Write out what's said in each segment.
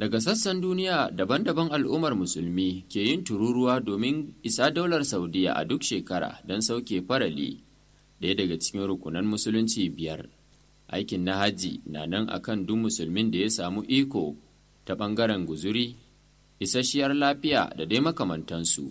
Daga sassan duniya daban-daban al'ummar musulmi ke yin tururuwa domin isa daular Saudiya a duk shekara don sauke farali, ɗaya daga cikin rukunan musulunci biyar. Aikin na hajji na nan akan duk musulmin da ya samu iko ta ɓangaren guzuri, isasshiyar lafiya da dai makamantansu.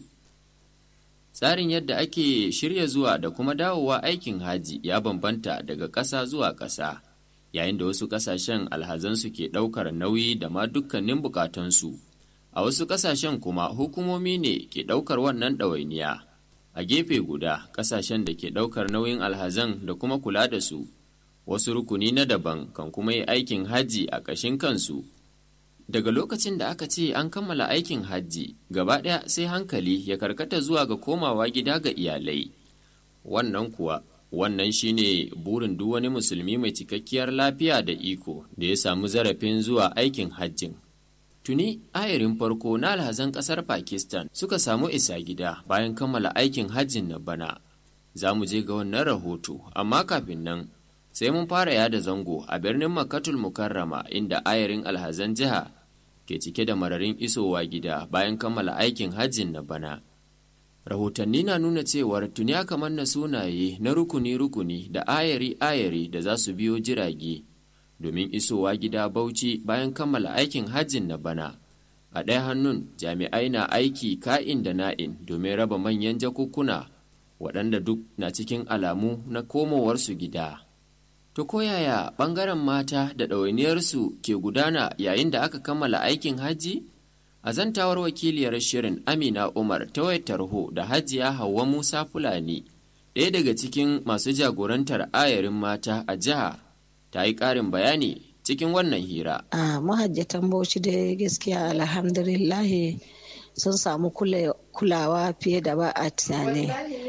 Tsarin yadda ake shirya zuwa da kuma dawowa aikin haji ya bambanta daga ƙasa zuwa ƙasa. yayin da wasu ƙasashen alhazansu ke ɗaukar nauyi da ma dukkanin bukatunsu a wasu ƙasashen kuma hukumomi ne ke ɗaukar wannan ɗawainiya a gefe guda ƙasashen da ke ɗaukar nauyin alhazan da kuma kula da su wasu rukuni na daban kan kuma yi aikin hajji a ƙashin kansu daga lokacin da aka ce an kammala aikin hajji gaba ɗaya sai hankali ya karkata zuwa ga komawa gida ga iyalai wannan kuwa wannan shine burin duk wani musulmi mai cikakkiyar lafiya da iko da ya samu zarafin zuwa aikin hajjin tuni ayarin farko na alhazan kasar pakistan suka samu isa gida bayan kammala aikin hajjin na bana za mu je ga wannan rahoto amma kafin nan sai mun fara yada zango a birnin makatul mukarrama inda ayarin alhazan jiha ke cike da mararin isowa gida bayan kammala aikin hajjin na bana rahotanni na nuna cewar tuni aka manna sunaye na rukuni-rukuni da ayari-ayari da za su biyo jirage domin isowa gida bauchi bayan kammala aikin hajjin na bana a ɗaya hannun jami'ai na aiki ka'in da na'in domin raba manyan jakukkuna waɗanda duk na cikin alamu na komowarsu gida to koyaya ɓangaren mata da ɗawainiyarsu ke gudana yayin da aka kammala aikin hajji a zantawar wakiliyar shirin amina umar ta wayar tarho da hajiya hauwa musa fulani ɗaya daga cikin masu jagorantar ayarin mata a jiha ta yi ƙarin bayani cikin wannan hira a mahajjatan bauchi dai gaskiya alhamdulillahi sun samu kulawa fiye da ba a tunani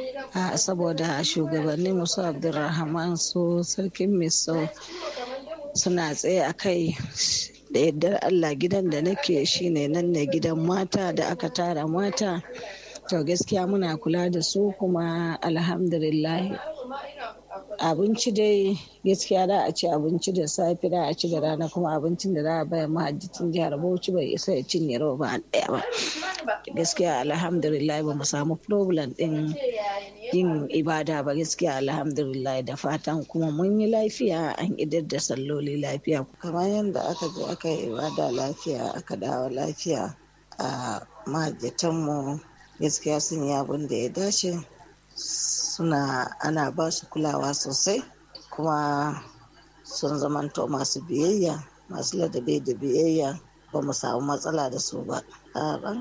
saboda shugabannin musu abdulrahman su sarkin miso suna tsaye a kai da yardar Allah gidan da nake shine nan ne gidan mata da aka tara mata to gaskiya muna kula da su kuma alhamdulillah abinci dai gaskiya da a ci abinci da safe da a ci da rana kuma abincin da za a bayar mahajjicin jihar bauchi bai isa ya cinye roba ɗaya ba gaskiya alhamdulillah ba mu samu problem din yin ibada ba gaskiya alhamdulillah da fatan kuma mun yi lafiya an idar da salloli lafiya kamar yadda aka je aka yi ibada lafiya aka dawo lafiya a mahajjatanmu gaskiya sun yi abin da ya dace suna ana ba su kulawa sosai kuma sun zamanto masu biyayya masu ladabi da biyayya ba mu samu matsala da su ba